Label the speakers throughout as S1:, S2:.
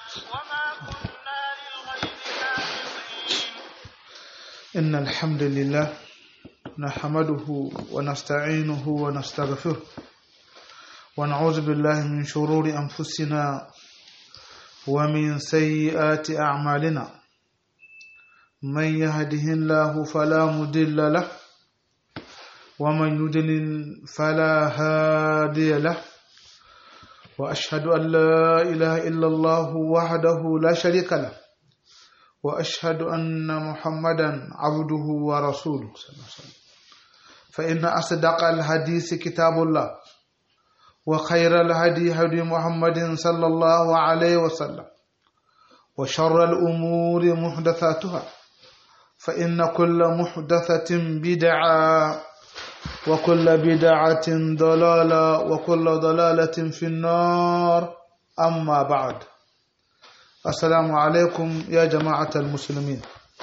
S1: وما كنا للغيب حافظين
S2: إن الحمد لله نحمده ونستعينه ونستغفره ونعوذ بالله من شرور أنفسنا ومن سيئات أعمالنا من يهده الله فلا مضل له ومن يضلل فلا هادي له وأشهد أن لا إله إلا الله وحده لا شريك له واشهد ان محمدا عبده ورسوله صلى الله عليه وسلم فان اصدق الحديث كتاب الله وخير الهدي هدي محمد صلى الله عليه وسلم وشر الامور محدثاتها فان كل محدثه بدعه وكل بدعه ضلاله وكل ضلاله في النار اما بعد assalamu alaikum ya jama'atar musulmin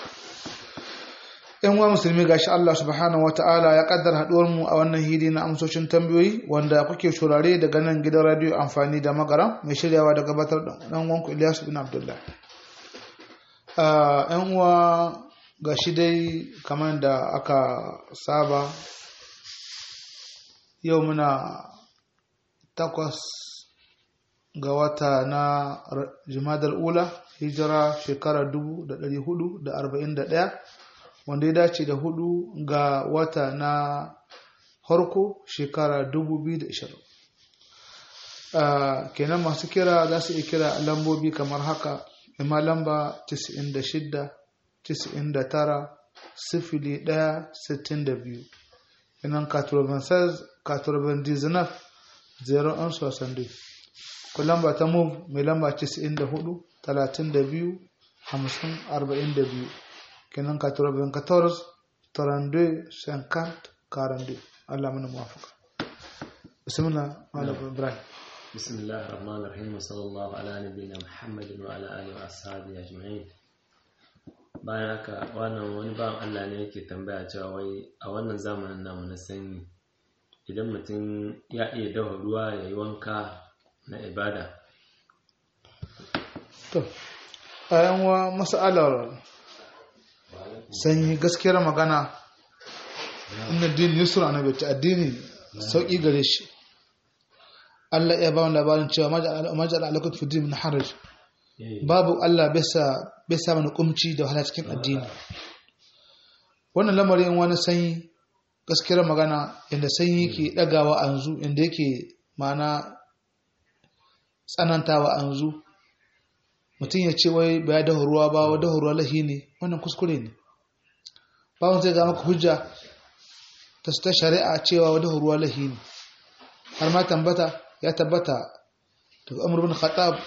S2: yan wa musulmi gashi Allah subhanahu wa ta'ala ya kaddar haduwar mu a wannan hidi na amsoshin tambayoyi wanda kuke shurare daga nan gidan radio amfani da magara mai shiryawa da gabatar da dan wanku Ilyasu bin Abdullah yan uwa gashi dai kamar da aka saba yau muna takwas ga wata na jimadar ula hijira shekara 441 wanda ya dace da hudu ga wata na harko shekara 2020 kenan masu kira za su iya kira lambobi kamar haka ima lamba 96 99 sifili 1 62 kenan 96 99 0 62 ku lamba ta move mai lamba 94 32 50 42 kenan 94 32 50 42 Allah mana muwafaka bismillah malam ibrahim
S3: بسم الله الرحمن الرحيم وصلى الله على نبينا محمد وعلى اله واصحابه اجمعين bayan haka wannan wani bawan Allah ne yake tambaya cewa wai a wannan zamanin namu na sanyi idan mutum ya iya dafa ruwa ya yi wanka na ibada
S2: to ayan wa mas'alar sanyi gaskiyar magana inna din yusra na bai addini sauki gare shi Allah ya ba mu labarin cewa majal alaikum fi din min haraj babu Allah bai sa mana kumci da wahala cikin addini wannan lamarin wani sanyi gaskiyar magana inda sanyi ke dagawa a yanzu inda yake mana tsanantawa a yanzu mutum ya ce wai ba ya dafa ruwa ba wa dafa ruwa lahi ne wannan kuskure ne bawon zai ga maka hujja ta ta shari'a cewa wa dafa ruwa lahi ne har ma tambata ya tabbata daga umar bin khattab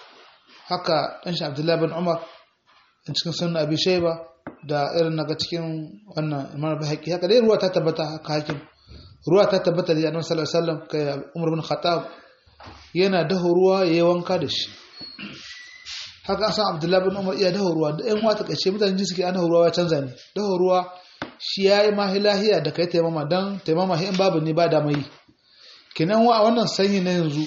S2: haka dan shi abdullahi bin umar in cikin sunan abi shayba da irin naga cikin wannan imam bahaqi haka dai ruwa ta tabbata haka hakim ruwa ta tabbata da annabi sallallahu alaihi wasallam kai umar bin khattab yana daho ruwa ya yi wanka da shi haka an san abdullahi bin umar iya daho ruwa da yan wata kashe mutane ji suke an daho ruwa ya canza ne daho ruwa shi ya yi mahi lahiya da kai taimama don taimama in babu ne ba da mai kinan wa a wannan sanyi na yanzu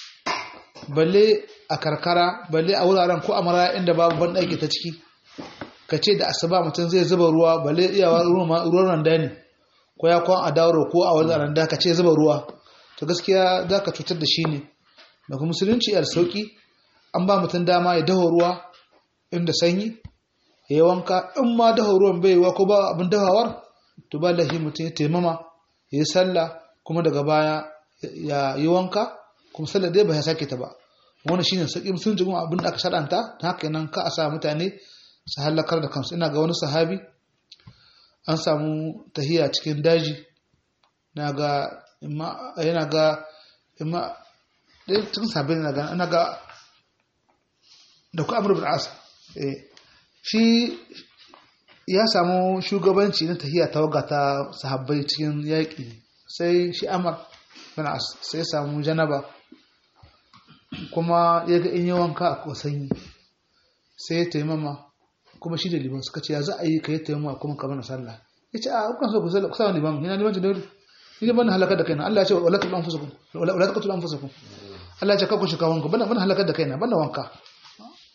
S2: balle a karkara balle a wuraren ko a maraya inda babu ban ɗaki ta ciki ka ce da asuba mutum zai zuba ruwa balle iyawa ruwan randa ne ko ya kwan a dauro ko a wani randa ka ce zuba ruwa to gaskiya za ka cutar da shi ne daga musulunci yar sauki an ba mutum dama ya daho ruwa inda sanyi ya yi wanka in ma daho ruwan bai wa ko ba abin dahawar to ba lahi mutum ya taimama ya yi sallah kuma daga baya ya yi wanka kuma sallah dai ba ya sake ta ba wannan shine sauki musulunci kuma abin da aka shaɗanta ta haka nan ka a sa mutane su halakar da kansu ina ga wani sahabi an samu tahiya cikin daji na ga yana ga imma ɗaya cikin sabbin na ga ana ga da ku amur bil'asa shi ya samu shugabanci na tahiya tawaga ta sahabbai cikin yaƙi sai shi amur bil'as sai samu janaba kuma ya ga in yi wanka a kosanyi sai ya taimama kuma shi da liman suka ce ya za a yi ka yi taimama kuma ka mana sallah ya ce a kukan so ku sallah kusa liman yana liman da dole ni ban halakar da kaina Allah ya ce wala taqulu anfusakum wala taqulu anfusakum Allah ya ce kakku shika wanka ban ban halakar da kaina ban wanka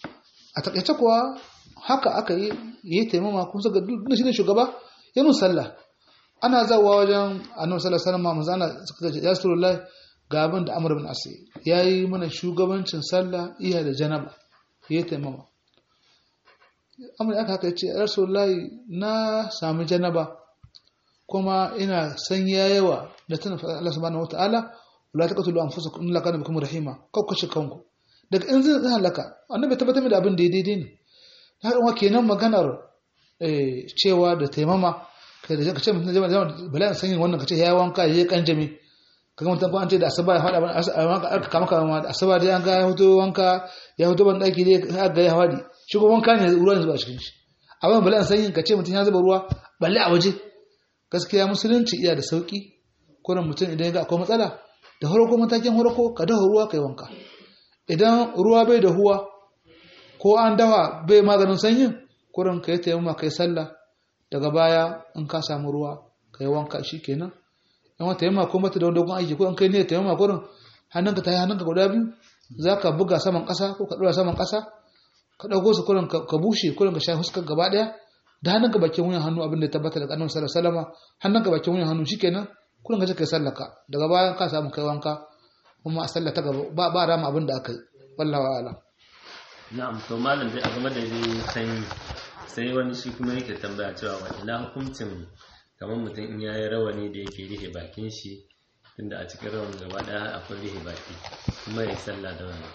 S2: a takaice kuwa haka aka yi yi taimama kuma suka duk shi ne shugaba ya mun sallah ana zawa wajen annabi sallallahu alaihi wasallam manzo Allah suka ce ya rasulullahi ga abin da Amr bin As yayi mana shugabancin sallah iya da janaba yi taimama Amr aka haka ce ya rasulullahi na sami janaba kuma ina san yawa da tana Allah subhanahu wataala wala taqtulu anfusakum illa kana bikum rahima kau kashe kanku daga in zai halaka annabi tabbatar da abin da daidai ne har wa kenan maganar cewa da taimama kai da ka ce mutum jama'a jama'a bala san yin wannan ka ce ya wanka ya kan jami kaga mutum ko an ce da asaba ya fada aka kama kama da asaba dai an ga ya hoto wanka ya hoto ban daki dai ga ya fadi shi ko wanka ne ruwa ne zuba cikin shi amma bala san yin ka ce mutum ya zuba ruwa balle a waje gaskiya musulunci iya da sauki kuran mutum idan ya ga akwai matsala da farko matakin farko ka dafa ruwa kai wanka idan ruwa bai da huwa ko an dafa bai maganin sanyin kurin ka yi taimama kai sallah daga baya in ka samu ruwa ka yi wanka shi kenan in wata yamma ko mata da wani dogon aiki ko in kai ne taimama kurin hannunka ta yi hannunka guda biyu za ka buga saman ƙasa ko ka ɗora saman ƙasa ka ɗauko su kurin ka bushe kurin ka sha fuskar gaba ɗaya da hannunka bakin wuyan hannu abin da ya tabbata daga annabi sallallahu alaihi wasallam hannunka bakin wuyan hannu shikenan kurin ka je kai sallaka daga bayan ka samu kai wanka kuma a sallah ta gaba ba ba rama abin da aka yi wallahi a'lam
S3: na'am to malam dai a game da dai sanyi sai wani shi kuma yake tambaya cewa wa ina hukuncin kamar mutum in yayi rawani da yake rihe bakin shi tunda a cikin rawan gaba daya akwai rihe baki kuma ya sallah da wani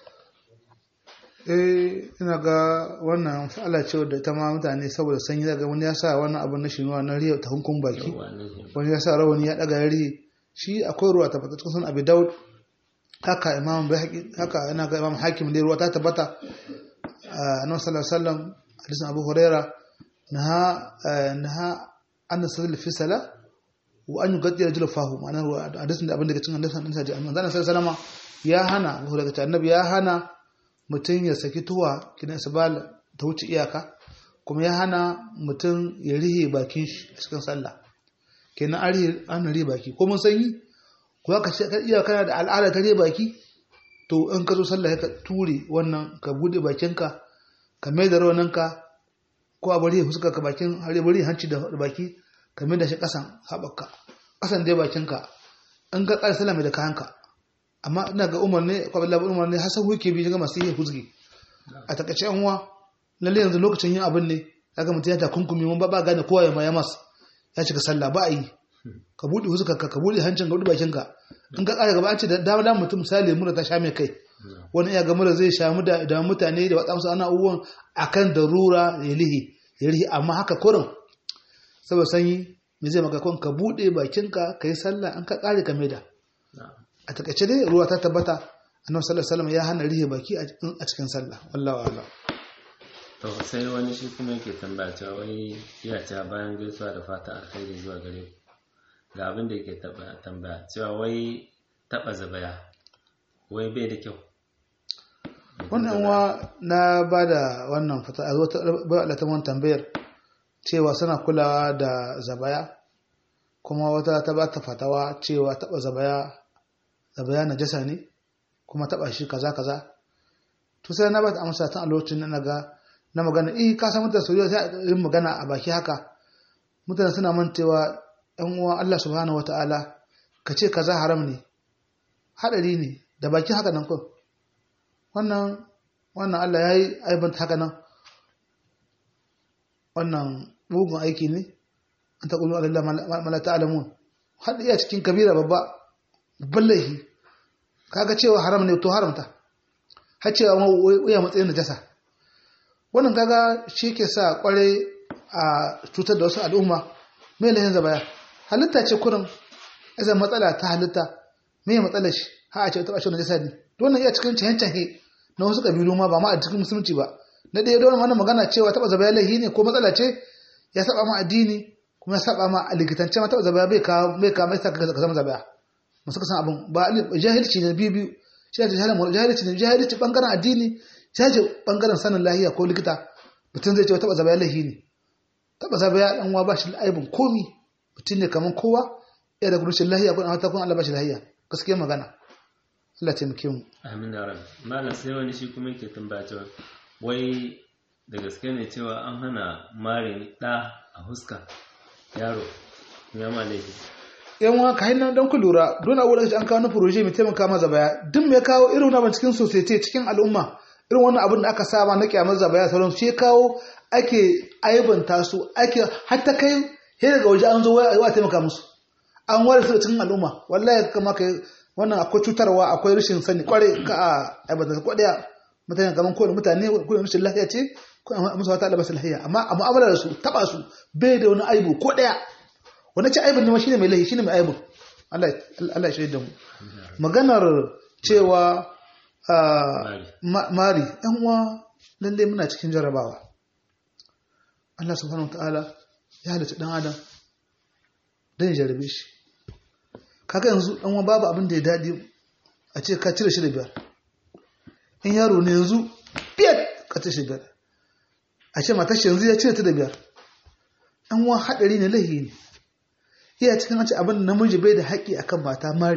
S2: eh ina ga wannan Allah ce da ta ma mutane saboda sanyi daga wani ya sa wannan abin na shinuwa na riya ta hunkun baki wani ya sa rawani ya daga ya rihe shi akwai ruwa ta fata cikin abi daud haka imam bai haka ina ga imam hakim ne ruwa ta tabbata annabi sallallahu alaihi wasallam hadisin abu huraira naha naha an nasil fi sala wa an yugaddi rajul fahu ma'ana hadisin da abin da cikin hadisin annabi sallallahu alaihi wasallam ya hana abu huraira annabi ya hana mutum ya saki tuwa kidan sabal ta wuce iyaka kuma ya hana mutum ya rihe bakin shi a cikin sallah kenan an rihe an rihe baki ko mun sanyi ko ka ce ka iya kana da al'ada ta rihe baki to in ka zo sallah ka ture wannan ka bude bakinka ka mai da rawaninka ko a bari fuska ka bakin har bari hanci da baki ka mai da shi kasan haɓaka kasan dai bakinka in ka ƙara sallah mai da kayanka amma ina ga umar ne ko Abdullahi umar ne hasan huke bi ga masu yi huzgi a takaice yan uwa lalle yanzu lokacin yin abin ne kaga mutum ya ta kunkumi mun ba ba gane kowa ya ma ya mas ya shiga sallah ba a yi ka buɗe fuskar ka ka buɗe hancin ka buɗe bakinka in ka ƙara gaba an ce da dama dama mutum misali mura ta sha mai kai wani iya ga mura zai sha mu da da mutane da watsa musu ana uwan akan darura ya lihi ya lihi amma haka kurin saboda sanyi me zai maka kun ka buɗe bakinka ka yi sallah an ka ƙare ka maida a takaice dai ruwa ta tabbata annabi sallallahu alaihi wasallam ya hana rihe baki a cikin sallah wallahi a'lam
S3: to sai wani shi kuma yake tambaya cewa wai iya ta bayan gaisuwa da fata alkhairi zuwa gare ku ga abin da yake tambaya cewa wai taba zabaya wai bai da kyau
S2: wannan wa na ba da wannan fata a zo ba Allah ta tambayar cewa suna kulawa da zabaya kuma wata ta ba ta fatawa cewa taba zabaya zabaya najasa ne kuma taba shi kaza kaza to sai na ba ta amsa tun a lokacin na ga na magana eh ka san mutane soyayya sai yin magana a baki haka mutane suna mantewa ɗan uwa Allah subhanahu wataala ka ce kaza haram ne hadari ne da baki haka nan kun wannan wannan Allah ya yi aibanta haka nan wannan mugun aiki ne an ta ƙulu Allah mala ta'alamun har iya cikin kabira babba babban laifi kaga cewa haram ne to haramta har cewa wuya matsayin najasa wannan kaga shi ke sa kware a cutar da wasu al'umma mai lahin zabaya halitta ce kurin izan matsala ta halitta mai matsala shi ha a ce ta ɓace najasa ne wannan iya cikin cahen-cahe na wasu ƙabilu ma ba ma a cikin musulunci ba na ɗaya don wannan magana cewa taɓa zabaya laihi ne ko matsala ce ya saba ma addini kuma ya saba ma a likitance ma taɓa zabaya bai kawo bai kawo mai sa ka zama zabaya masu kasan abin ba jahilci ne biyu biyu shi ne jahilci ne jahilci bangaren addini jahilci bangaren sanin lahiya ko likita mutum zai ce taɓa zabaya laihi ne taɓa zabaya ɗan uwa ba shi aibin komi mutum ne kamar kowa ya da gurushin lahiya ko an ta kun Allah ba shi lahiya gaskiyar magana Allah taimake mu
S3: amin ya rabbi malam sai wani shi kuma yake tambaya cewa wai da gaske ne cewa an hana marin ɗa a huska yaro ya ma laifi
S2: yan wa ka hannun don ku lura don abu da an kawo na proje mai taimaka maza baya duk mai kawo irin wannan cikin society cikin al'umma irin wannan abin da aka saba na kyamar zabaya sauran shi kawo ake aibanta su ake hatta kai sai daga waje an zo wa taimaka musu an ware su cikin al'umma wallahi kama kai wannan akwai cutarwa akwai rashin sani kware ka a aibanta ko daya mutane kaman kowane mutane ko rashin lafiya ce ko musu wata da basu lafiya amma a mu'amala da su taba su bai da wani aibu ko daya wani ce aibin ne ma shine mai laifi shine mai aibin Allah Allah ya shaida mu maganar cewa mari yan uwa lalle muna cikin jarabawa Allah subhanahu wataala ya halitta dan adam dan ya jarabe shi kaga yanzu dan uwa babu abin da ya dadi a ce ka cire shi da biyar in yaro ne yanzu biyar ka cire shi biyar a ce matar shi yanzu ya cire ta da biyar dan uwa hadari ne lahi ne iya cikin wace abin namiji bai da haƙƙi akan mata mari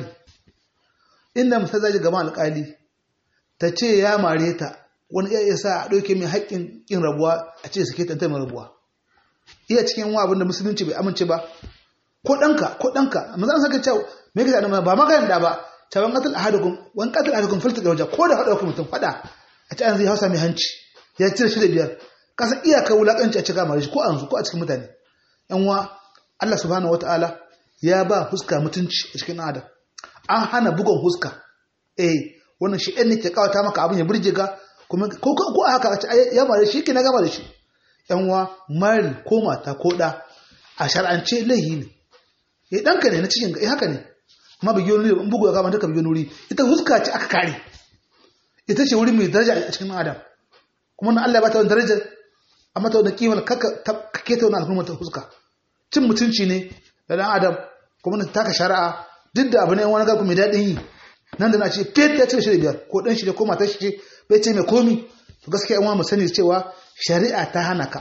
S2: inda musa zaji gama alƙali ta ce ya mare ta wani iya sa a ɗauke mai haƙƙin ƙin rabuwa a ce suke tantar mai rabuwa iya cikin wa abin da musulunci bai amince ba ko ɗanka ko ɗanka maza an saka cewa me ka zaɗa ba maganin da ba cewa ƙatil ahadukum wani ƙatil ahadukum filta da wajen ko da faɗa mutum faɗa a ce an zai hausa mai hanci ya cire shi da biyar kasa iyaka wulaƙanci a cika mare shi ko an ko a cikin mutane yan wa Allah subhanahu wata'ala ya ba huska mutunci a cikin adam an hana bugon huska eh wannan shi ɗan ne ke kawata maka abin ya burge ga kuma ko ko haka ya mare shi ke na gama da shi yan uwa mari ko mata ko da a shar'ance laihi ne eh danka ne na cikin ga haka ne amma bigiyo nuri in bugu ya kama duka bigiyo nuri ita huska ce aka kare ita ce wuri mai daraja a cikin adam kuma na Allah ya bata wani daraja amma ta wani kimar kaka kake ta wani al'ummar ta huska cin mutunci ne da dan adam kuma ta taka shari'a duk da abu ne wani garku mai daɗin yi nan da na ce fet ya cire shi da biyar ko ɗan shi da ko matar shi ce bai ce mai komi to gaskiya yan mu sani cewa shari'a ta hana ka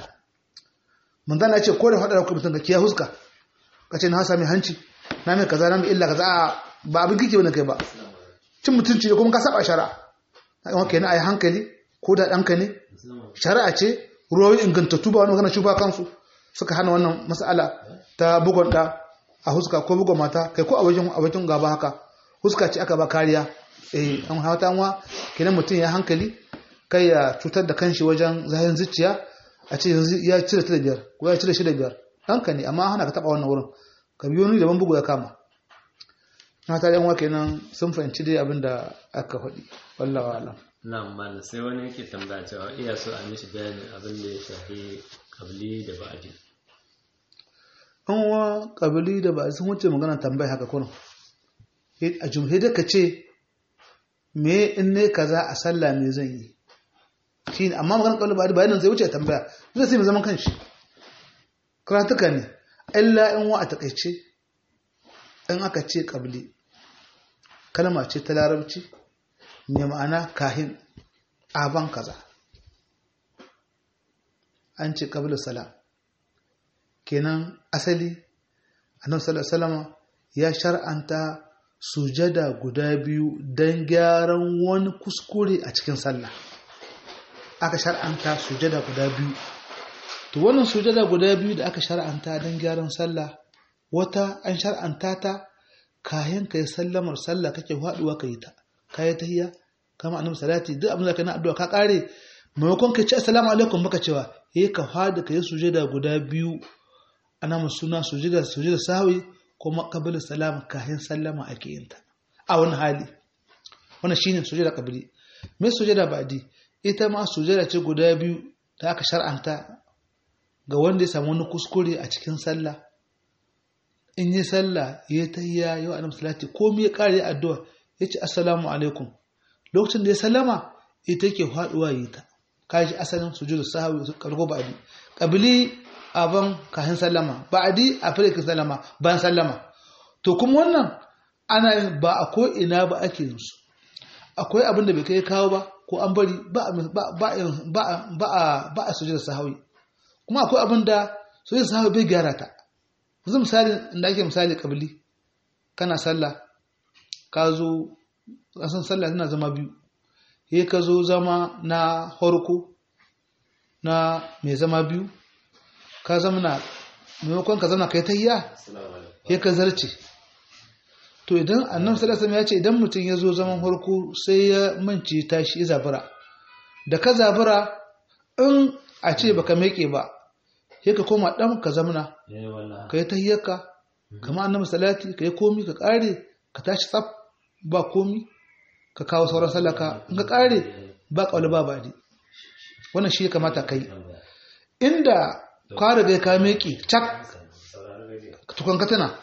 S2: manzan na ce ko da faɗa da mutum da kiya huska ka ce na hasa mai hanci na mai kaza na mai illa kaza a ba abin kike wani kai ba cin mutunci ne kuma ka saba shari'a na yawan kenan a yi hankali ko da ɗanka ne shari'a ce ruwayoyi ingantattu ba wani magana shufa kansu suka hana wannan mas'ala ta bugon ɗa a huska ko bugon mata kai ko a wajen abokin gaba haka huska ce aka ba kariya eh an hawata wa kenan mutum ya hankali kai ya cutar da kanshi wajen zahin zuciya a ce yanzu ya cire ta da biyar ko ya cire shi da biyar ɗanka ne amma hana ka taɓa wannan wurin ka biyo ni daban bugu ya kama na ta yan wa kenan sun fahimci dai abin da aka faɗi wallawa alam
S3: na'am malam sai wani yake tambaya cewa iya so a mishi bayanin abin da ya shafi kabli da ba'adi
S2: an wa kabili da ba sun wuce magana tambaya haka kuna a jumhuriyar ka ce me in ne kaza a sallah me zan yi shi ne amma magana kabili ba bayanin zai wuce tambaya zai sai mai zaman kanshi karatuka ne illa in wa a takaice in aka ce kabili kalma ce ta larabci mai ma'ana kahin aban kaza an ce kabili salam kenan asali annabi sallallahu alaihi wasallam ya shar'anta sujada guda biyu don gyaran wani kuskure a cikin sallah aka shar'anta sujada guda biyu to wannan sujada guda biyu da aka shar'anta don gyaran sallah wata an shar'anta ta kayan kai sallamar sallah kake faduwa ka yi ta kayi tahiyya kama annabi salati duk abin da kai na addu'a ka kare maimakon ka ce assalamu alaikum baka cewa eh ka fada ka yi sujada guda biyu ana mu suna sujida sujida sawi kuma qabla salam kahin sallama ake yin ta a wani hali wannan shine sujida qabli me sujida ba'di ita ma sujida ce guda biyu da aka shar'anta ga wanda ya samu wani kuskure a cikin sallah in yi sallah ya tahiyya yau annabi salati komai ya kare addu'a yace assalamu alaikum lokacin da ya sallama ita ke faduwa yi ta kaji asalin sujudu sahwi kargo ba'di qabli aban kahin sallama ba'adi a firkin sallama bayan sallama to kuma wannan ana ba a ko ina ba ake yin su akwai abin da bai kai kawo ba ko an bari ba ba a sujud sahawi kuma akwai abin da sujud sahawi bai gyara ta yanzu misali inda ake misali kabili kana sallah ka zo kasan sallah tana zama biyu sai ka zo zama na horko na mai zama biyu ka zamana maimakon ka zamana kai tahiyya ya ka zarce to idan annabi sallallahu alaihi ya ce idan mutum ya zo zaman farko sai ya mance tashi ya zabura da ka zabura in a ce baka meke ba sai ka koma dan ka zamana ka yi tahiyyarka kama annabi salati ka yi komi ka kare ka tashi tsaf ba komi ka kawo sauran sallaka in ka kare ba kauli ba badi wannan shi ya kamata kai inda ka riga ka meke cak tukun ka tana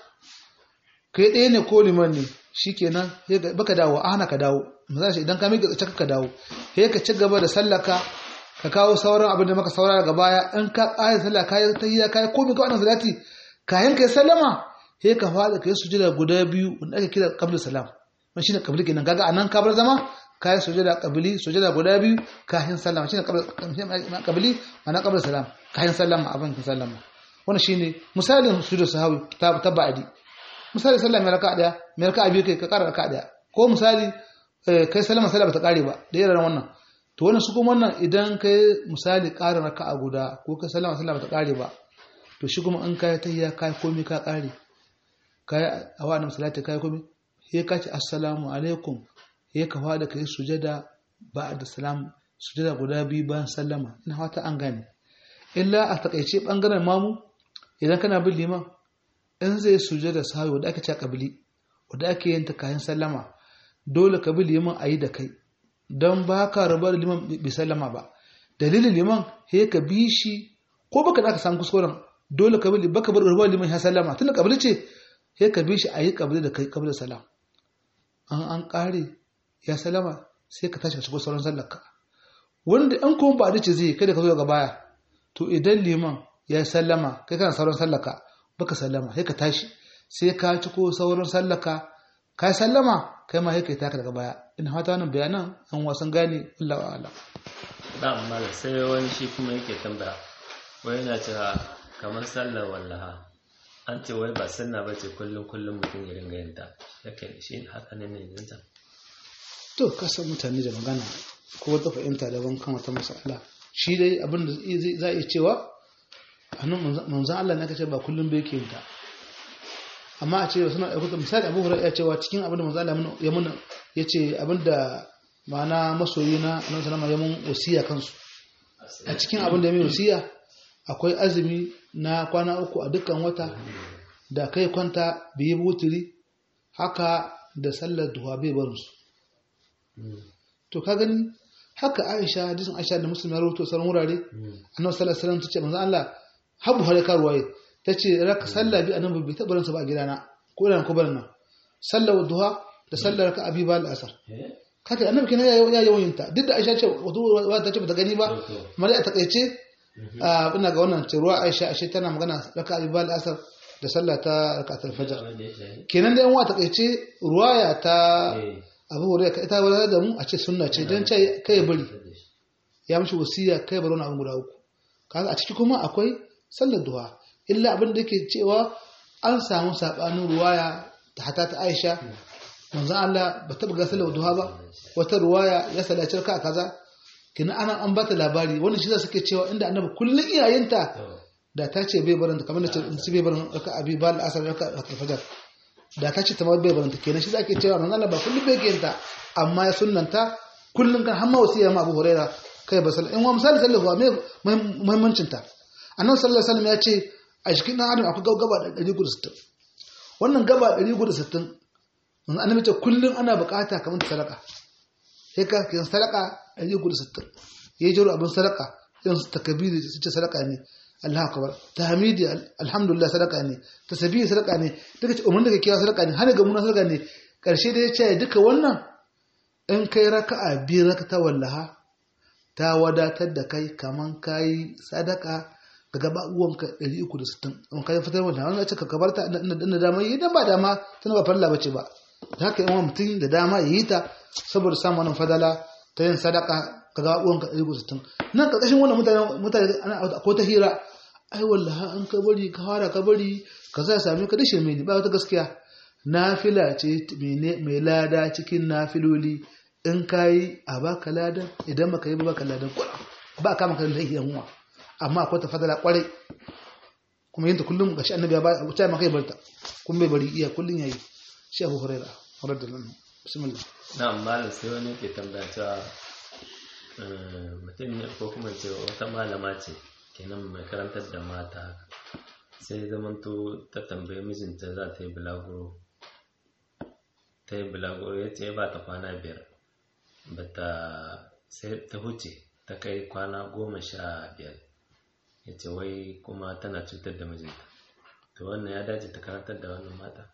S2: kai ɗaya ne ko liman ne shikenan baka dawo a hana ka dawo misali idan ka meke cak ka dawo sai ka ci gaba da sallaka ka kawo sauran abin da maka saura daga baya in ka ƙara sallah ka yi tahiyya ka yi komai ka wannan salati kayan ka yi sallama sai ka fada ka yi sujada guda biyu wanda ake kira qabla salam wannan shine qabli kenan kaga anan ka bar zama ka yi sujada qabli sujada guda biyu kayan sallama shine qabli ana qabla salam kayan sallama abin ka sallama wannan shine misalin sujud sahawi ta ba'di misali sallah mai raka'a daya mai raka'a biyu kai ka ƙara raka'a daya ko misali kai sallama sallah bata kare ba da yaran wannan to wannan su kuma wannan idan kai misali ƙarin raka'a guda ko ka sallama sallah bata kare ba to shi kuma in kai tahiyya kai komai ka kare kai a wannan salati kai komai sai ka ce assalamu alaikum sai ka fada kai sujada ba'da salam sujada guda biyu bayan sallama ina fata an gane illa a takaice bangaren mamu idan kana bin liman in zai sujada sahawi wanda ake cewa kabili wanda ake yin ta kayan sallama dole ka bi liman a yi da kai don ba ka rabu da liman bai sallama ba dalilin liman he ka bi shi ko baka da aka samu kuskuren dole ka bi baka bar rabu liman ya sallama tun da kabili ce he ka bi shi a yi kabili da kai kabili salam an an kare ya sallama sai ka tashi ka shigo sauran sallarka wanda an kuma ba dace zai kada ka zo daga baya to idan liman ya sallama kai kana sauran sallarka baka sallama sai ka tashi sai ka ci ko sauran sallaka ka sallama kai ma sai kai taka daga baya ina fata wannan bayanan an wasan gane Allah wa Allah
S3: da amma sai wani shi kuma yake tambaya wai yana cewa kamar sallar wallaha an ce wai ba sunna bace kullum kullum mutum ya dinga yin ta yake shi haka ne ne yanzu
S2: to kasan mutane da magana ko wata fahimta daban kan wata masala shi dai abin da za a iya cewa hannun manzan Allah na kace ba kullum bai ke ta amma a ce suna ɗaukar misali abu hura ya cewa cikin abin da manzan Allah ya muna ya ce abin da ma'ana masoyi na annabi sallama ya mun wasiya kansu a cikin abin da ya mai wasiya akwai azumi na kwana uku a dukkan wata da kai kwanta biyi butiri haka da sallar duha bai barin su to ka gani haka Aisha hadisin Aisha da Muslim ya rawaito sauran wurare annabi sallallahu alaihi wasallam tace manzo Allah habu hare karuwaye tace raka sallah bi annabi bai taɓa ransa ba a gidana ko da ko barna sallar duha da sallar raka abi bal asar kaka annabi kenan ya ya yawan ta duk da Aisha ce wato ta ce bata gani ba amma dai a takaice ina ga wannan ce ruwa Aisha ashe tana magana raka abi bal asar da sallah ta rakatul fajr kenan da yan wa takaice ruwaya ta abu hore ka ita wadda da mu a ce sunna ce don ce kai bari ya mishi wasiya kai bari wani abin guda uku kaga a ciki kuma akwai sallar duha illa abin da yake cewa an samu sabanin ruwaya ta hata ta Aisha manzon Allah ba ta buga sallar duha ba wata ruwaya ya sallaci ka kaza kina ana an bata labari wannan shi za suke cewa inda annabi kullun iyayenta da ta ce bai barin kamar da ce bai barin raka abi bal asar raka fajar da ta ce ta ma bai baranta kenan shi zake cewa manzo Allah ba kullum bai kiyanta amma ya sunnanta kullum kan hamma wasiya ma Abu Huraira kai ba sallah in wa misali sallallahu alaihi muhimmancin ta annabi sallallahu alaihi wasallam ya ce a cikin dan adam akwai gaba da 160 wannan gaba 160 manzo annabi ce kullum ana bukata kamar sadaka sai ka kiyan sadaka 160 yayi jiro abin sadaka sai su takabiri su ce sadaka ne Allah akbar tahmidi alhamdulillah sadaka ne tasbihi sadaka ne duka ce umman daga kiyawa sadaka ne har ga mun sadaka ne karshe da ya ce duka wannan in kai raka'a bi rakata wallaha ta wadatar da kai kaman kai sadaka ga gaba uwanka 360 in kai fitar wannan wannan ce ka kabarta inda dama yi dan ba dama tana ba farla bace ba da haka yawan mutum da dama yi ta saboda samun wannan fadala ta yin sadaka ga gaba uwanka 360 nan karkashin wannan mutane mutane ana ko ta hira ai wallahi an ka bari ka fara ka bari ka za same ka dashe mai ba wata gaskiya nafila ce mai lada cikin nafiloli in ka yi a baka ladan idan baka yi ba baka ladan kula ba ka maka lahi yan uwa amma akwai ta fadala kwarai kuma yin ta kullum gashi annabi ya ba ta ma kai barta kun bai bari iya kullun yayi shi Abu Hurairah radiyallahu anhu bismillah
S3: na malam sai wani ke tambaya cewa eh, mutum ne ko kuma ce wata malama ce kenan mai karantar da mata haka sai zamanto ta tambayi mijinta za ta yi bulaguro ta yi bulaguro ya ce ba ta kwana biyar ba ta sai ta huce ta kai kwana goma sha biyar ya ce wai kuma tana cutar da mijinta to wannan ya dace ta karantar da wannan mata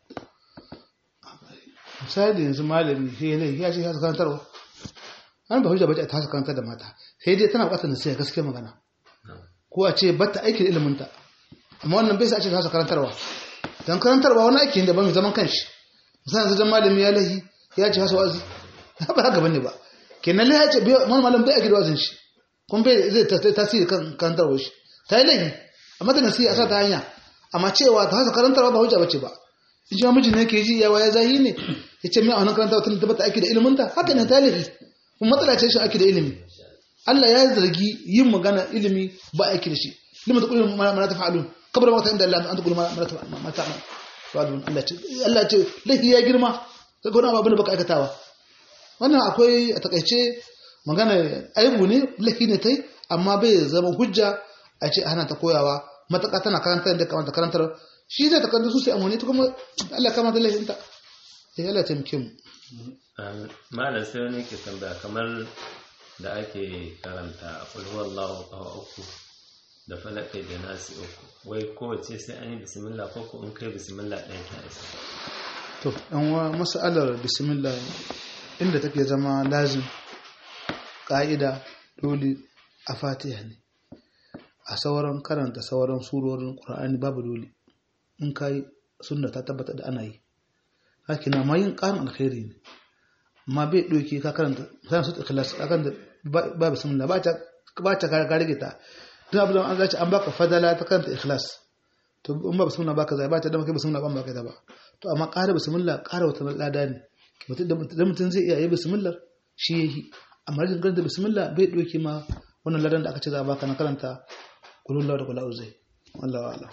S2: misali yanzu malami sai ne ya ce ya ta karantarwa an ba hujja bace ta hasa karantar da mata sai dai tana bukatar nasiha gaskiya magana
S3: Na'am.
S2: ko a ce batta aikin ilimin ta amma wannan bai sa a ce ta hasa karantarwa dan karantarwa wani aiki ne da ba mai zaman kanshi misali yanzu dan malami ya lahi ya ce hasa wazi ba haka bane ba kenan lai ya ce bai- wani malam bai aiki da wazin shi kuma bai zai ta- ta- tasiri kan karantarwa shi ta yi laifi amma da nasiha a sa ta hanya amma cewa ta hasa karantarwa ba hujja bace ba in ji mijin ne ke ji yawa ya zahi ne ya ce mai a wannan karantarwa tun da bata aiki da ilimin ta haka ne ta laifi kuma matsala ce shi aiki da ilimi Allah ya zargi yin magana ilimi ba aiki da shi lima taqulu ma ma la taf'alun kabra ma ta inda Allah an taqulu ma ma la taf'alun ma ta'malun Allah ce Allah ce laifi ya girma sai gona abin da baka aikatawa wannan akwai a takaice magana aibu ne laifi ne tai amma bai zama hujja a ce hana ta koyawa mataka tana karantar da kamata karantar shi zai ta karanta su sai amfani ta kuma Allah kama da laifinta eh Allah ya taimake mu
S3: Um, malam sai wani ke tambaya kamar da ake karanta ulhuwallahu kawa uku da falakai da nasi uku wai kowace sai an yi bismillah ko ko in kai bismillah ɗaya ta isa
S2: to dan wa mas'alar bismillah inda take zama lazim ka'ida dole a fatiha ne a sauran karanta sauran surorin qur'ani babu dole in kai sunna ta tabbata da ana yi haka na ma yin ƙarin alkhairi ne amma bai ɗauke ka karanta sai su ikhlas ka karanta ba ba bismillah ba ta ba ta ka rage ta duk abin da an zaci an baka fadala ta karanta ikhlas to in ba bismillah baka zai ba ta da maka bismillah ban baka da ba to amma ƙara bismillah ƙara wata lada ne mutum da mutum zai iya yi bismillah shi yayi amma rajin karanta bismillah bai ɗauke ma wannan ladan da aka ce za a baka na karanta kulullah da kula uzai wallahu a'lam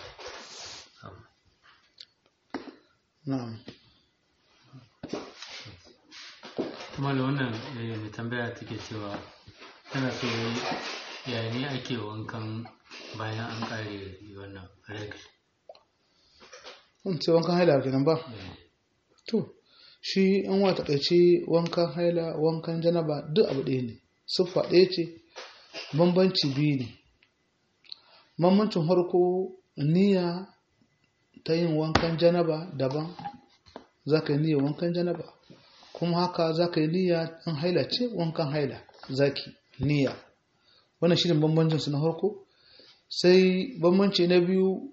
S2: na'am
S4: kuma da wannan eh, mai tambaya take cewa tana so yaya ne ake wankan bayan an kare wannan rek
S2: kun ce wankan haila kenan ba to shi an wata takaice wankan haila wankan janaba duk abu ɗaya ne siffa ɗaya ce bambanci biyu ne bambancin farko niyya ta yin wankan janaba daban za ka yi niyyar wankan janaba kuma haka za ka yi niyya in haila ce wankan haila zaki niyya wannan shi ne bambancin su na farko sai bambanci na biyu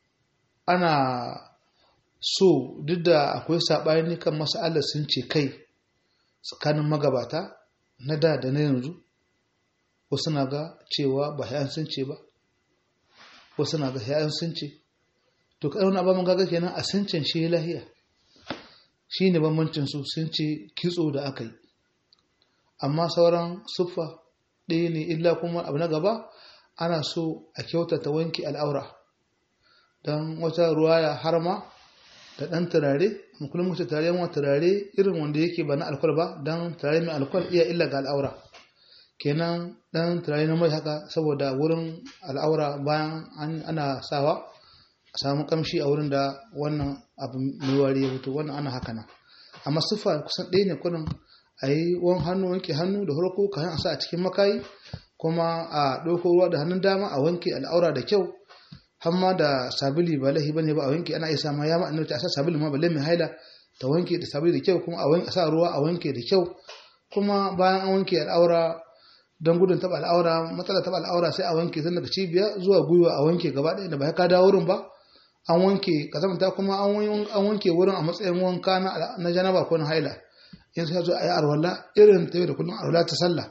S2: ana so duk da akwai saɓani kan mas'alar sun ce kai tsakanin magabata na da da na yanzu wasu na ga cewa ba hayan sun ce ba wasu na ga hayan sun ce to kai wani abin gaga kenan a sincin shi lahiya shi ne bambancin su sun ce kitso da aka yi amma sauran siffa ɗaya ne illa kuma abu na gaba ana so a kyautata wanke al'aura don wata ruwaya har ma da ɗan turare kullum mutu turare yawan turare irin wanda yake ba na alkwal ba don turare mai alkwal iya illa ga al'aura kenan ɗan turare na mai haka saboda wurin al'aura bayan ana sawa a samu kamshi a wurin da wannan abu mai wari ya fito wannan ana haka nan amma siffa kusan ɗaya ne kullum a yi wani hannu wanke hannu da farko kayan a sa a cikin makayi kuma a ɗauko ruwa da hannun dama a wanke al'aura da kyau hamma da sabili ba lahi bane ba a wanke ana isa ma ya ma annabi a sa sabili ma balle mai haila ta wanke da sabili da kyau kuma a wanke a sa ruwa a wanke da kyau kuma bayan an wanke al'aura don gudun taba al'aura matsala taba al'aura sai a wanke tun daga cibiya zuwa gwiwa a wanke gaba ɗaya da ba ka dawo wurin ba an wanke kazamta kuma an wanke wurin a matsayin wanka na janaba ko na haila yanzu ya zo a yi arwala irin ta yau da kullum arwala ta sallah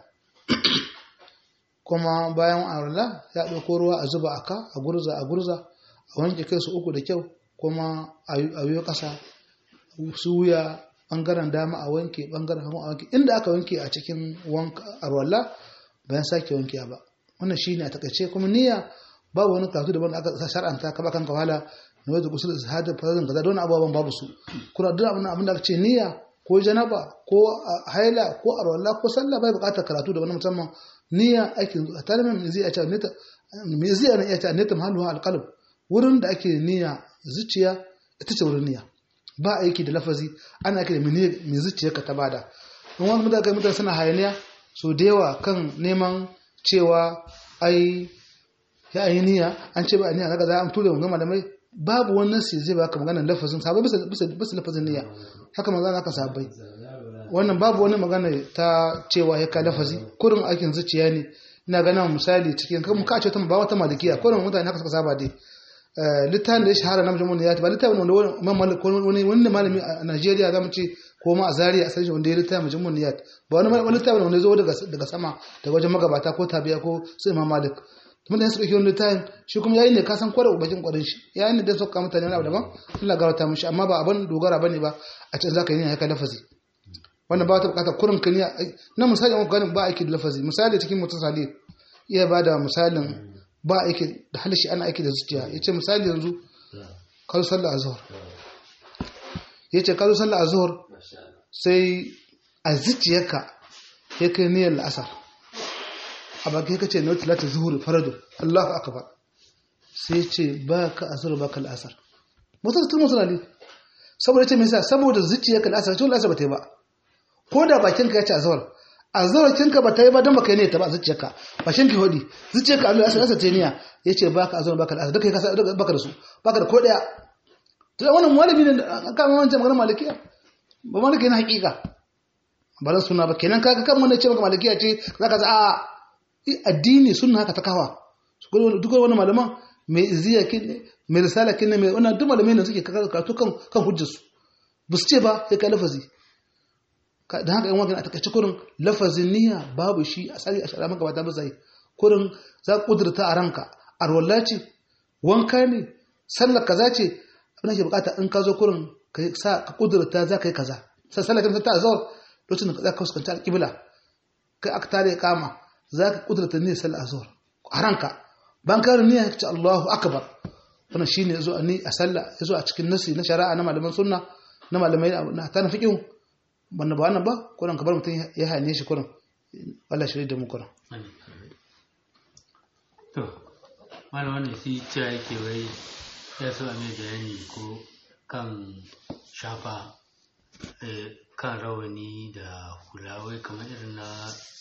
S2: kuma bayan arwala ya ɗauko ruwa a zuba a ka a gurza a gurza a wanke kai su uku da kyau kuma a yi ƙasa su wuya ɓangaren dama a wanke ɓangaren hagu a wanke inda aka wanke a cikin arwala bayan sake wanke ba wannan shine a takaice kuma niyya babu wani karatu daban da aka shar'anta ka ba kanka wahala na wajen gusul hada farazin kaza don abubuwan babu su kuna duk abin abin da aka ce niyya ko janaba ko haila ko arwalla ko sallah bai buƙatar karatu da wani musamman niyya aikin tare mai zai ce nita me zai ana iya ce nita mahallu alqalb wurin da ake niyya zuciya ita ce wurin niyya ba aiki da lafazi ana aiki da mai zuciyarka ta bada don wani mutane mutane suna hayaniya so da yawa kan neman cewa ai ya yi niyya an ce ba niyya kaga za a tura wa malamai babu wani nasi zai baka magana lafazin sabai bisa bisa bisa lafazin niyya haka magana aka sabai wannan babu wani magana ta cewa ya ka lafazi kurin aikin zuciya ne ina ganin misali cikin kan ka ce ta ba wata malikiya kurin mutane haka suka saba dai littafin da ya shahara na majmu'un ya ba littafin wanda wani wani malami a Najeriya zamu ce ko ma a Zaria a sanin wanda ya littafin majmu'un ya ba wani wani littafin wanda ya zo daga daga sama daga wajen magabata ko tabiya ko su Imam Malik mutane suka yi wani littafin shi kuma yayi ne ka san kwarar bakin kwarin shi yayi ne da suka mutane wani abu daban Allah garauta mishi amma ba abin dogara bane ba a can zaka yi ne haka lafazi wannan ba ta bukata kurin kaniya na misali an ganin ba aiki da lafazi misali cikin mutum salih iya ba da misalin ba aiki da halishi ana aiki da zuciya ya ce misali yanzu kalu sallah a zuhur ya ce kalu sallah a zuhur sai a zuciyarka ya kai niyyar la'asar a baki ka ce na wata lati zuhur faradu allahu akbar sai ce ba ka a zuhur ba ka la'asar mutum tun mutum ne saboda ce mai sa saboda zuciyarka la'asar cikin la'asar ba ta yi ba ko da bakinka ya ce a zuhur a zarafinka ba ta yi ba don baka yi ne ta ba zuciyarka ba shin ki hodi zuciyarka Allah ya sa ta niya yace baka azon baka da duka kasa baka da su baka da ko daya to wannan malami ne an kama wancan magana malikiya ba maliki na hakika ba dan sunna ba kenan kaga kan wannan ce maka malikiya ce zaka za a addini sunna haka ta kawa duk wani malaman mai iziya kin mai risala kin mai wannan duk malamai ne suke karatu kan kan hujjar su ba su ce ba sai ka lafazi da haka yan wajen a takaice kurin lafazin niyya babu shi a tsari a shara maka ba ta bazai kurin za ka kudurta a ranka a rolla ce wanka ne sallar kaza ce abin da ke bukata in ka zo kurin ka sa ka kudurta za ka yi kaza sai sallar kan ta azawar lokacin da za ka fuskanta alƙibla kai aka tare kama za ka kudurta niyyar sallar azawar a ranka ban ka niyya ka ce Allahu akbar wannan shine yazo a ni a sallah yazo a cikin nasi na shari'a na malaman sunna na malamai na ta na fiqh wannan ba wannan ba kuran ka bar mutum ya hane shi kuran Allah shirye da mu kuran
S4: to malam wannan shi cewa yake wai ya so a mai bayani ko kan shafa kan rawani da hula wai kamar irin na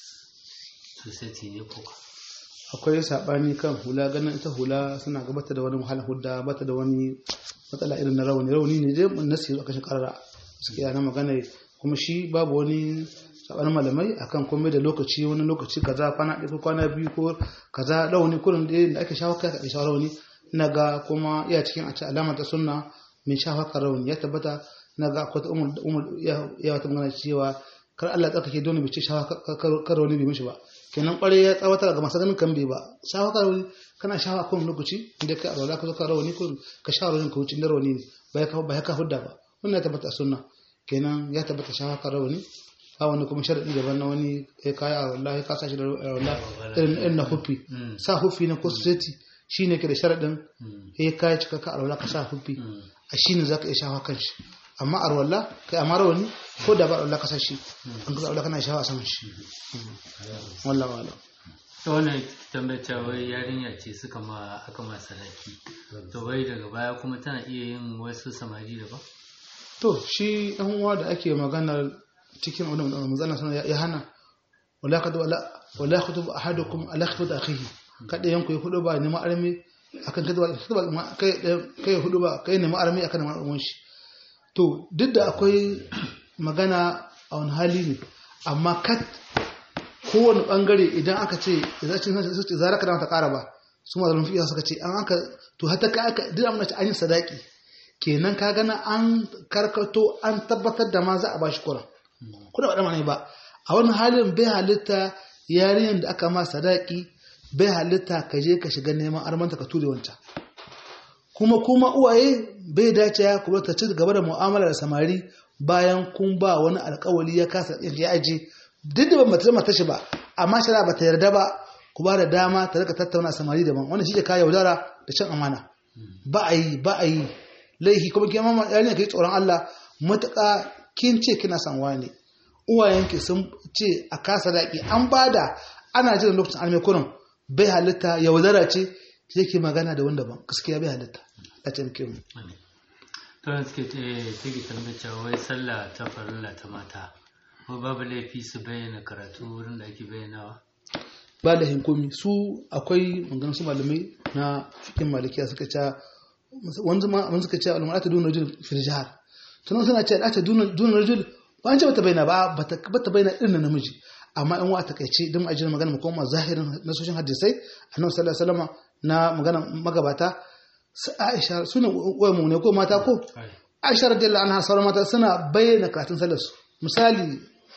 S4: society ne ko
S2: akwai sabani kan hula ganin ita hula suna gabata da wani wahala hudda bata da wani matsala irin na rawani rawani ne dai nasi aka shi karara suke na magana kuma shi babu wani sabanin malamai akan komai da lokaci wani lokaci kaza kwana ɗaya ko kwana biyu ko kaza rauni kurin da ake shafa kai kaɗai shafa rauni ina ga kuma iya cikin a ce alama ta sunna mai shafa kan rauni ya tabbata ina ga akwai umar ya wata magana cewa kar Allah tsarkake dole bai ce shafa kan rauni bai mishi ba kenan kware ya tsawatar ga masu ganin kan bai ba shafa kan rauni kana shafa kan lokaci inda kai alwala ka zo kan rauni ko ka shafa rauni ka wuce inda rauni ne ba ya ka hudda ba wannan ya tabbata sunna kenan ya tabbata shafa kan rauni ba wani kuma sharaɗi daban na wani ya kaya a wallahi ka sa shi da wallahi irin na hufi sa hufi na koseti shi ne ke da sharaɗin ya kaya cika ka alwala ka sa hufi a shi ne za ka iya shafa kan shi amma a rawalla kai amma rawani ko da ba alwala ka sa shi an kasa alwala kana shafa a saman shi wallah wala
S4: ta wannan tambata wai yarinya ce suka ma aka ma sadaki to wai daga baya kuma tana iya yin wasu samari da ba
S2: to shi ɗan uwa da ake maganar cikin wani manzana suna ya hana wala ka wala khutub ahadukum ala khutub akhihi kada yanku ya hudu ba neman armi akan kada kai kai hudu ba kai neman armi akan neman armi shi to duk da akwai magana a wani hali ne amma kat kowane bangare idan aka ce idan cin sai ce zara kada ta kara ba su ma zalun fiya suka ce an aka to hatta ka aka duk amma ce an yi sadaki kenan ka gana an karkato an tabbatar da ma za a bashi kuran kuna ba ne ba a wani halin bai halitta yarinyar da aka ma sadaki bai halitta ka je ka shiga neman armanta ka ture wancan kuma kuma uwaye bai dace ya kuma ta ci gaba da mu'amala da samari bayan kun ba wani alkawali ya kasa ya aje duk da ba mata mata shi ba amma shara ba ta yarda ba ku ba da dama ta rika tattauna samari daban wannan shi ke kawo yaudara da cin amana ba a yi ba a yi laifi kuma ke mama yarinya kai tsoron Allah matuƙa kin ce kina son wani uwayenki sun ce a kasa daƙi an bada ana jiran lokacin almai kurin bai halitta yaudara ce sai ke magana da wanda ban gaskiya bai halitta a taimake mu
S4: to da suke take tambayar cewa wai sallah ta farilla ta mata ko babu laifi su bayyana karatu wurin da ake bayyanawa
S2: ba da hinkumi su akwai maganar su malamai na fikin malikiya suka ce wanzu ma mun suka ce al'umma ta duna rajul fil jihar sunan suna ce ta duna rajul ba an ce bata bayyana ba bata bata bayyana irin namiji amma in wa ta kaice dan ajin magana mu koma zahirin nasoshin hadisai annabi sallallahu alaihi wasallam na magana magabata su Aisha suna wai mu ne ko mata ko Aisha radiyallahu anha sauran mata suna bayyana karatun sallar su misali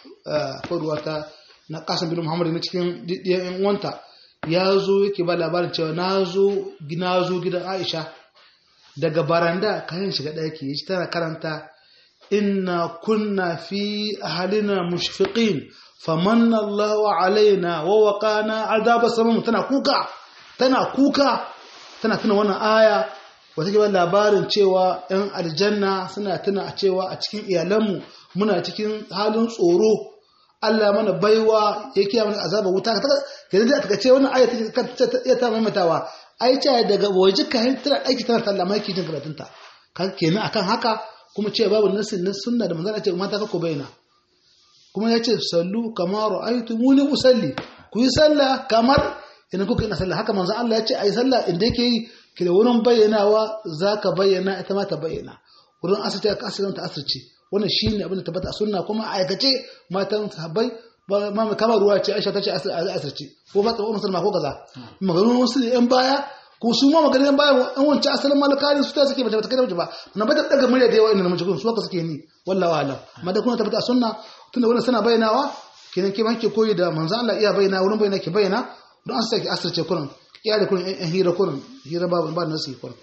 S2: ko ruwata na kasan bin Muhammad na cikin ɗiyan uwanta ya zo yake ba labarin cewa na zo gidan Aisha daga baranda kayan shiga ɗaki ya ci tana karanta inna kunna fi ahalina mushfiqin famanna Allahu alaina wa waqana azaba samum tana kuka tana kuka tana tuna wannan aya wata ke ba labarin cewa ‘yan aljanna suna tuna cewa a cikin iyalanmu muna cikin halin tsoro Allah mana baiwa ya kiya mana azaba wuta ka taka da aka ce wannan aya ta iya ta mamatawa ai ce daga waje ka hin tana aiki tana talla mai kijin karatun ta kan kenan akan haka kuma ce babu nasin na sunna da manzon ce mata ka ko bayyana kuma ya ce sallu kama ra'aytumuni usalli ku yi sallah kamar idan kuka yi sallah haka manzon Allah ya ce ai sallah inda yake yi ki da wurin bayyanawa zaka bayyana ita ma ta bayyana wurin asirce ka asirce ta asirce wannan shine abin da tabbata a sunna kuma a aikace matan sahabbai ba ma kamar ruwa ce Aisha ta ce asirce ko ba tsawon musulma ko kaza maganin wasu ne yan baya ko su ma maganin yan baya an wancan asalin malakari su ta suke bata bata kai ba na bata daga murya da yawa inda namiji kun su haka suke ni wallahi alam amma da kuma tabbata a sunna tunda wannan suna bayyanawa kenan ke banke koyi da manzo Allah iya bayyana wurin bayyana ke bayyana don an sake asirce kurin iya da kurin yan hira kurin hira ba ba nasu kurin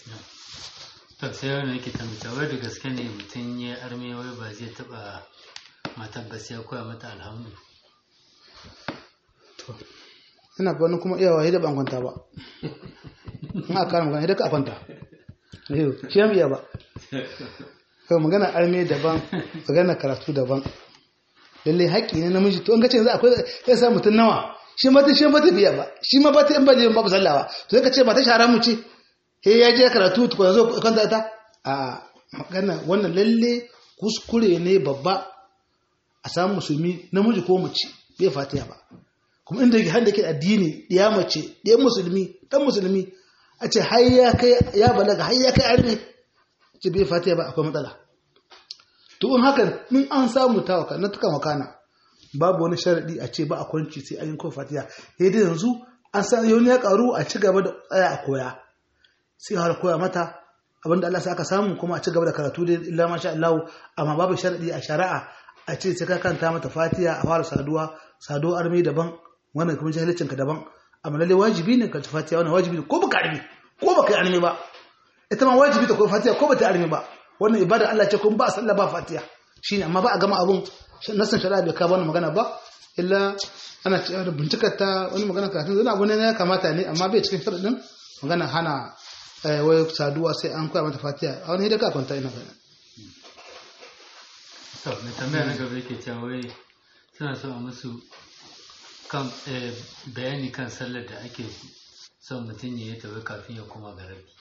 S4: to sai wani yake tambata wai da gaske ne mutum ya arme wai ba zai taba matar ba sai ya koya mata alhamdu
S2: to ina ga wani kuma iyawa da ban kwanta ba in aka kara magana ka kwanta shi ya iya ba kai magana arme daban magana karatu daban lalle haƙƙi ne namiji to in ka ce yanzu akwai sai sa mutum nawa shi ma shi ba ta biya ba shi ma ba ta in ba je babu sallawa to ka ce ba ta shara mu ce he ya je karatu to zo kanta ta a magana wannan lalle kuskure ne babba a samu musulmi namiji ko mace bai fatiha ba kuma inda yake handa ke addini ya mace ɗayan musulmi ɗan musulmi a ce har ya kai ya balaga har ya kai arme ce bai fatiha ba akwai matsala to in hakan min an samu tawaka na tukan wakana babu wani sharadi a ce ba a kwanci sai an yi kawai fatiha sai dai yanzu an san yau ya karu a ci gaba da tsaya a koya sai har koya mata abinda Allah sai aka samu kuma a ci gaba da karatu da illa masha Allah amma babu sharadi a shari'a a ce sai ka kanta mata fatiha a fara saduwa sado armi daban wannan kuma jahilcin ka daban amma lalle wajibi ne ka ci fatiha wannan wajibi ne ko baka armi ko baka yi armi ba ita ma wajibi ta ko fatiha ko bata armi ba wannan ibada Allah ce kun ba sallah ba fatiha shine amma ba a gama abun nasan shari'a bai ka bani magana ba illa ana cewa da bincikar ta wani magana karatun zana abu ne ya kamata ne amma bai cikin sharadin magana hana wai saduwa sai an koya mata fatiha a wani hidaka kwanta ina bayan
S4: to mai tambaya na gaba yake cewa wai suna so a musu kan bayani kan sallar da ake son mutum ya yi ta wai kafin ya koma ga rabi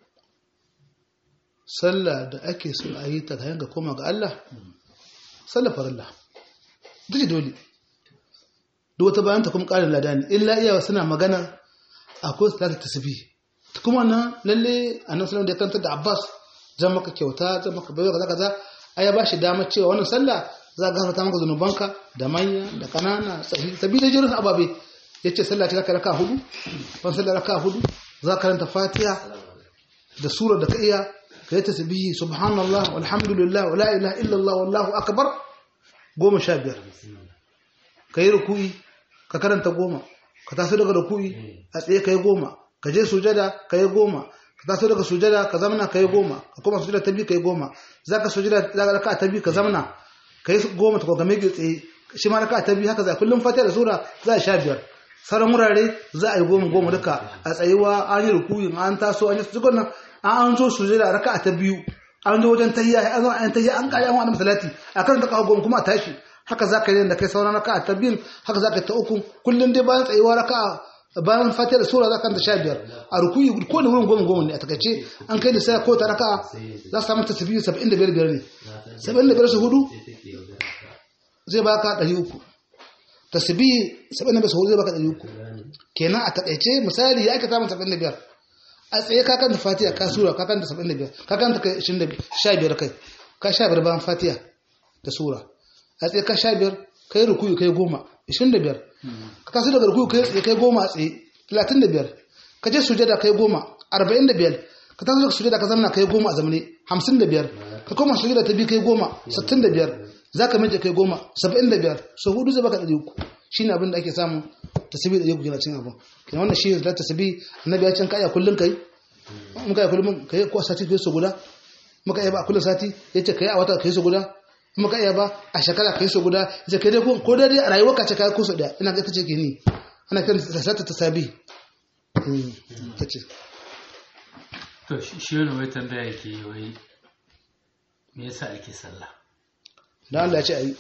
S2: sallah da ake so a yi ta kayan ga koma ga Allah sallah farilla ita ce dole duk wata bayan ta kuma ƙarin lada ne illa iyawa suna magana akwai salata tasbih kuma nan lalle annabi sallallahu da ya kanta da Abbas zan maka kyauta zan maka bayo kaza kaza ai ba shi damar cewa wannan sallah za ka gafarta maka zanubanka da manya da kanana sabi da jirin ababe yace sallah ta raka hudu ban sallah raka hudu za ka karanta Fatiha da sura da ka iya ka yi tasbihi subhanallah walhamdulillah wala ilaha illallah wallahu akbar goma sha biyar ka yi ruku'i ka karanta goma ka taso daga ruku'i a tsaye ka yi goma ka je sujada ka yi goma ka taso daga sujada ka zamana ka yi goma ka koma sujada ta biyu ka yi goma za ka sujada za ka raka ta biyu ka zamana ka yi goma ta kwagame ke tsaye shi ma raka ta biyu haka za kullum fatiha da sura za a sha biyar sauran wurare za a yi goma goma duka a tsayuwa an yi rukuyi an taso an yi su nan an zo su da raka'a ta biyu an zo wajen tahiyya an zo an tahiyya an kare an wani salati a kan ta kawo goma kuma a tashi haka za ka yi da kai sauran raka'a ta biyun haka za ka yi ta uku kullum dai bayan tsayuwa raka'a bayan fatiha da sura za ka ta sha biyar a rukuyi ko da wurin goma goma ne a takaice an kai da sai ko ta raka'a za su samu tasbihi saba'in da biyar biyar ne saba'in da biyar su hudu zai baka ɗari uku tasbihi saba'in da biyar su hudu zai baka ɗari uku kenan a takaice misali ya aka samu saba'in da biyar a tsaye ka kanta fatiha ka sura ka kanta saba'in da biyar ka kanta kai ishirin da sha biyar kai ka sha biyar bayan fatiha da sura a tsaye ka sha biyar kai rukuyi kai goma ishirin da biyar ka taso daga rukuyi kai tsaye kai goma a tsaye talatin da biyar ka je sujada kai goma arba'in da biyar ka taso daga sujada ka zamana kai goma a zamane hamsin da biyar ka koma sujada ta biyu kai goma sittin da biyar za ka mace kai goma saba'in da biyar so hudu zai baka ɗari uku shi ne abin da ake samu tasiri da yau gina cin abu kina wannan shi da tasiri annabi ya can kaya kullum kai muka yi kullum kai ko sati kai so guda muka yi ba kullum sati yace kai a wata kai so guda muka iya ba a shekara kai so guda yace kai dai ko dai a rayuwar ka ce kai ko so da ina ga tace ke ni ana kiran sata tasabi tace
S4: to shi wani wai tambaya ke wai me yasa ake sallah
S2: dan Allah ya ce ayi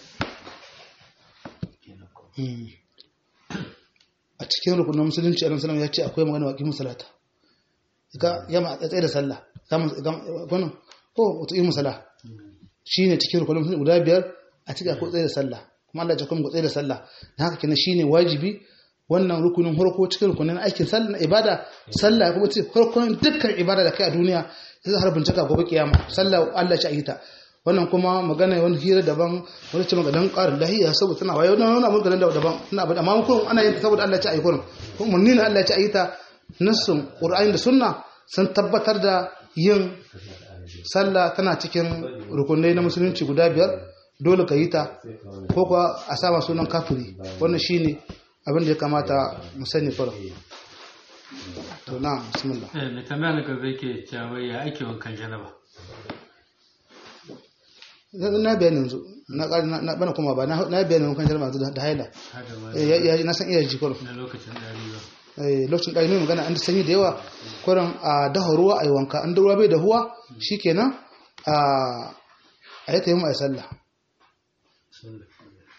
S2: a cikin rukunin musulunci a sallam ya ce akwai magana waƙi musalata ka yama a tsaye da sallah gwanin ko wata yi musala shi ne cikin rukunin musulunci guda biyar a cikin akwai tsaye da sallah kuma Allah ya kuma tsaye da sallah na haka kenan shi ne wajibi wannan rukunin harko cikin rukunin aikin sallah na ibada sallah kuma ce harkon dukkan ibada da kai a duniya zai har bincika gobe kiyama sallah Allah ya ta wannan kuma magana wani hira daban wani ce maganan ƙarin lahiya saboda tana wayo na wani abin ganin daban ina abin amma kuma ana yin ta saboda Allah ya ci ayi kurin kuma munni ne Allah ya ci ayi ta nassun Qur'ani da sunna sun tabbatar da yin sallah tana cikin rukunai na musulunci guda biyar dole ka yi ta ko kuwa a sama sunan kafiri wannan shine abin da ya kamata mu sani kurin to na bismillah
S4: eh mai tambaya na gaba yake cewa ya ake wankan janaba
S2: na bayani yanzu na na bana kuma ba na bayani wankan jarma da haila
S4: hada ma
S2: eh na san iya jikon
S4: na lokacin ɗari ba
S2: eh lokacin da ne magana an sanyi da yawa kurin a daha ruwa ayi wanka an da ruwa bai da huwa shikenan a ayi tayi mu ayi sallah
S4: sunna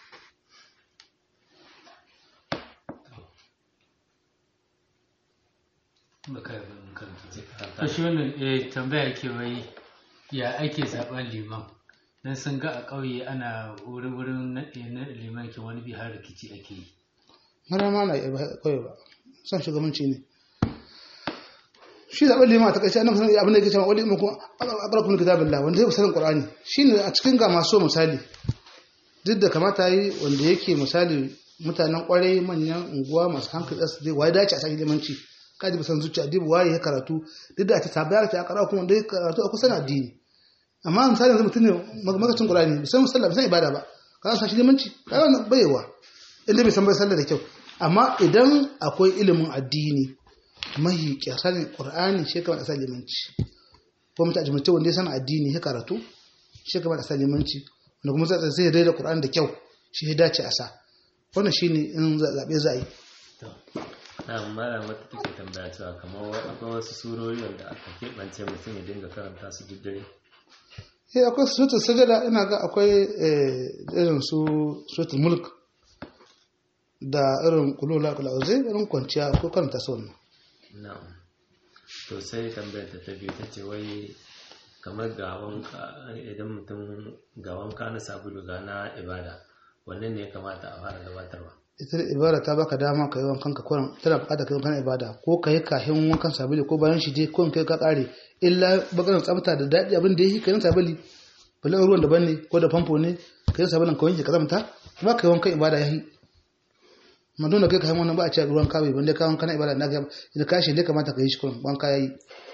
S4: baka yi ban karanta to shi wannan eh tambaya ke wai ya ake zaben liman dan sun ga a ƙauye ana wurin wurin naɗe na liman ke wani bi har rikici ake yi
S2: mara ma na yi kawai ba son shugabanci ne shi zaɓen lima ta ƙarshe annabi abin da yake cewa wani imakon aƙarƙun kitabillah wanda zai sanin qur'ani shine a cikin ga masu misali duk da kamata yi wanda yake misali mutanen ƙwarai manyan unguwa masu hankali su dai waye dace a sake limanci ka ji san zuciya dibu waye ya karatu duk da ta tabayar ta akara kuma dai karatu a kusan addini amma misali yanzu mutum ne magacin qur'ani bisan musalla bisan ibada ba ka san shi limanci ka ga bayewa inda bai san bai sallah da kyau amma idan akwai ilimin addini mahi kyasanin qur'ani shi kamar asali limanci ko mutum ajimta wanda ya san addini ya karatu shi kamar asali limanci wanda kuma zai zai daida qur'ani da kyau shi ya dace a sa wannan shine in zabe za a yi
S3: na mara wata take tambaya cewa kamar akwai wasu surori wanda aka keɓance mutum ya dinga karanta su duk dare
S2: eh akwai suratul sajada ina ga akwai irin su suratul mulk da irin kulula kula zai irin kwanciya ko karanta su wannan
S3: na'am to sai tambayar ta ta biyu ta ce wai kamar ga wanka idan mutum ga wanka na sabulu ga na ibada wannan ne ya kamata a fara gabatarwa
S2: ita da ibada ta baka dama ka yi wankan ka kuran tana bukata ka yi wankan ibada ko ka yi kahin wankan sabili ko bayan shi dai ko kai ka kare illa bakarin tsafta da daɗi abin da yake kayan sabili bala ruwan daban ne ko da famfo ne ka yi sabulin ka wanke ka zamta ba ka yi wankan ibada yayi madonna kai ka yi wannan ba a ce ruwan kawai banda ka wankan ibada na ga da ka shi ne kamata ka yi shi kuran wanka yayi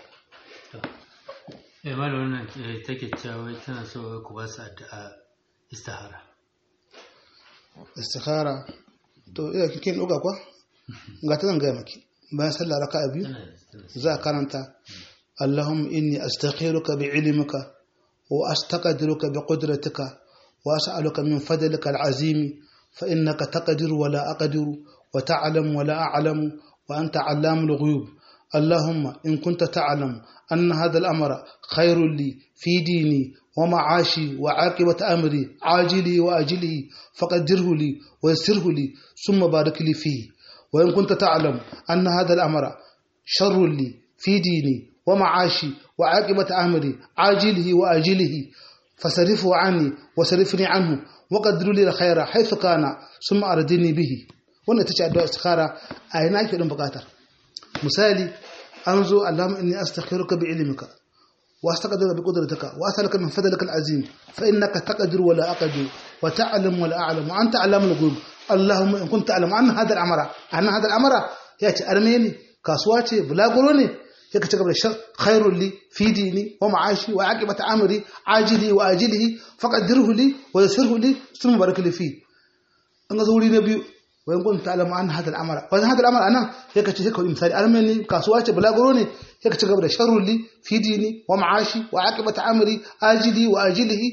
S4: eh malam wannan eh, take cewa wai tana so wai ku ba su addu'a istihara
S2: istikhara to ina kin ɗauka kwa ga ta zan gaya maki bayan sallah raka'a biyu
S4: tana tana
S2: za a karanta Allahumma inni astakhiruka bi ilmika wa astaqdiruka bi qudratika wa as'aluka min fadlika al'azim fa innaka taqdiru wa la aqdiru وتعلم ولا أعلم وأنت علام الغيوب اللهم إن كنت تعلم أن هذا الأمر خير لي في ديني ومعاشي وعاقبة أمري عاجلي وآجله فقدره لي ويسره لي ثم بارك لي فيه وإن كنت تعلم أن هذا الأمر شر لي في ديني ومعاشي وعاقبة أمري عاجله وآجله فصرفه عني وصرفني عنه وقدر لي الخير حيث كان ثم أردني به wannan ta ce addu'a istikhara a yana ake ɗin buƙatar misali an zo allahumma inni astakhiruka bi ilmika wa astaqdiruka bi qudratika wa as'aluka min fadlika al-azim fa innaka taqdir wa la aqdir wa ta'lam wa la a'lam wa anta alamul ghuyub allahumma in kunta ta'lam anna hadha al-amra anna hadha al-amra ya ce armeni kasuwa ce bulaguro ne ya ka ci gaba da shar khairul li fi dini wa ma'ashi wa aqibata amri ajili wa ajilihi faqaddirhu li wa yassirhu li thumma barik li fi an ga wuri na biyu wayan kun ta'lamu an hadal amara wajen hadal amara anan sai ka ce sai ka misali armeni kasuwa ce bulaguro ne sai ka ci gaba da sharrul li fi dini wa ma'ashi wa aqibata amri ajili wa ajilihi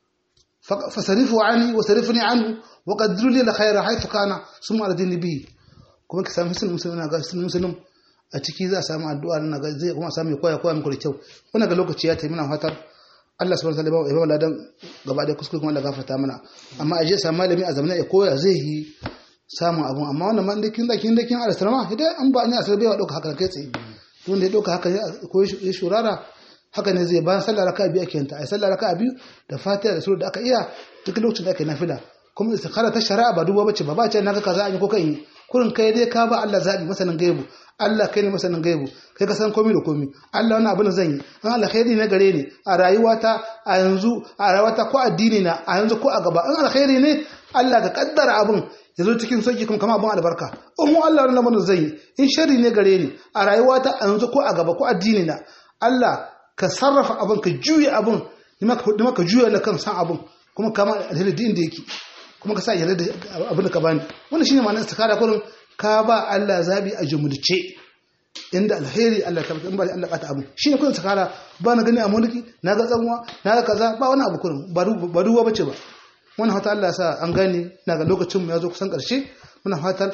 S2: fasarifu ani wa sarifni anhu wa qaddiru li al-khayra haythu kana summa ardini bihi kuma ka samu musulmi musulmi na ga musulmi a ciki za a samu addu'a na ga zai kuma samu koya koya muku da kyau wannan ga lokaci ya tayi muna fatar Allah subhanahu wa ta'ala ya ba ladan gaba da kuskure kuma Allah gafarta mana amma aje samu malami a zamana ya koya zai yi samun abun amma wannan man dakin dakin dakin alistrama idan an ba ni asar bai wa dauka haka kai tsaye tun da ya dauka haka ko ya shurara haka ne zai bayan sallar raka'a biyu ake yanta ai sallar raka'a biyu da fatiha da sura da aka iya duk lokacin da ake nafila kuma istikhara ta shari'a ba duba bace ba ba ce naga kaza an yi ko kan yi kurin kai dai ka ba Allah zabi masanin gaibu Allah kai ne masanin gaibu kai ka san komai da komai Allah wannan abin zan yi an alkhairi ne gare ni a rayuwata a yanzu a rayuwata ko addini na a yanzu ko a gaba an alkhairi ne Allah ka kaddara abin ya zo cikin sauki kuma kama abin albarka in mu Allah wannan abin zan yi in sharri ne gare ni a rayuwata a yanzu ko a gaba ko addini na Allah ka sarrafa abin ka juya abin ni maka juya na kan san abin kuma kama alheri da inda yake kuma ka sa yarda da abin da ka bani wannan shine ma'anar istikara kullum ka ba Allah zabi a jumulce inda alheri Allah ta in ba Allah kata abu shine kullum istikara ba na gani a mulki na ga tsanwa na ga kaza ba wani abu kullum ba ruwa bace ba wannan fata Allah ya sa an gane na ga lokacin mu ya zo kusan karshe muna fatan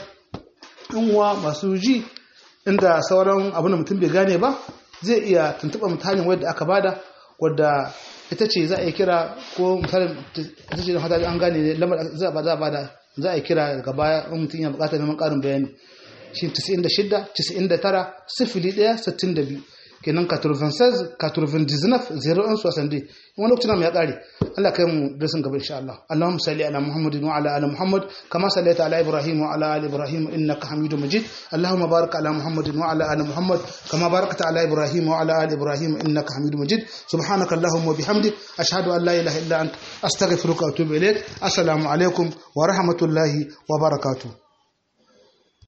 S2: in uwa masu ji inda sauran abin da mutum bai gane ba zai iya tuntuɓa mutanen wadda aka bada wadda ita ce za a yi kira ko misalin ita ce da fata an gane ne lamar za a bada za a yi kira daga baya in mutum ya bukata neman karin bayani shi 96 99 sifili 1 62 kenan 96 99 01 60 wani lokacin ya kare Allah kai mu darasin gaba insha Allah Allahumma salli ala Muhammadin wa ala ali Muhammad kama sallaita ala Ibrahim wa ala ali Ibrahim innaka Hamidum Majid Allahumma barik ala Muhammadin wa ala ali Muhammad kama barakta ala Ibrahim wa ala ali Ibrahim innaka Hamidum Majid subhanaka Allahumma wa bihamdik ashhadu an la ilaha illa anta astaghfiruka wa atubu ilaik assalamu alaikum wa rahmatullahi wa barakatuh